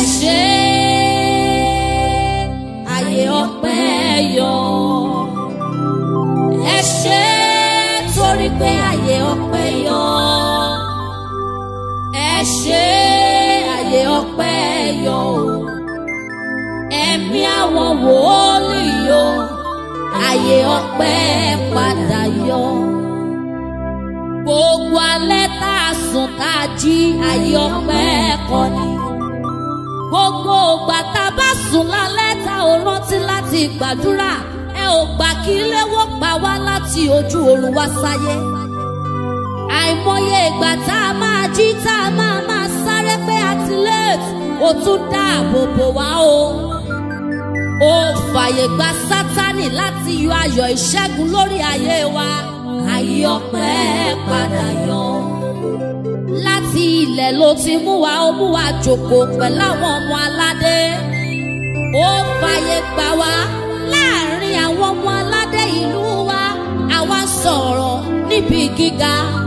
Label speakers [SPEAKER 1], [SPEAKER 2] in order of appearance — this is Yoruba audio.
[SPEAKER 1] ṣé ayé ọpẹ́ yọ ẹ ṣé torí pé ayé ọpẹ́ yọ ẹ ṣé ayé ọpẹ́ yọ o ẹ̀mí àwọn wòólì yọ ayé ọpẹ́ padà yọ gbogbo alẹ́ tá a sùn tá a jí ayé ọpẹ́ kọ́ ni gbogbo ògbà tá a bá sùn lálẹ́ tá ò rántí láti gbàdúrà ẹ ò gbà kí léwó pa wá láti ojú oorun wá sáyé àìmọye ìgbà tá a máa jí tá a máa máa sáré pé àti late ó tún dáàbò bò wá o ó fàyè gba sátánì láti yọ ayọ̀ ìṣẹ́gun lórí ayé wa ayé ọpẹ́ padà yọ láti ilẹ̀ ló ti mú wa ó mú wa jókòó pẹ̀lú àwọn ọmọ aládé ó fàyè gbà wá láàrin àwọn ọmọ aládé ìlú wa àwa sọ̀rọ̀ níbi gíga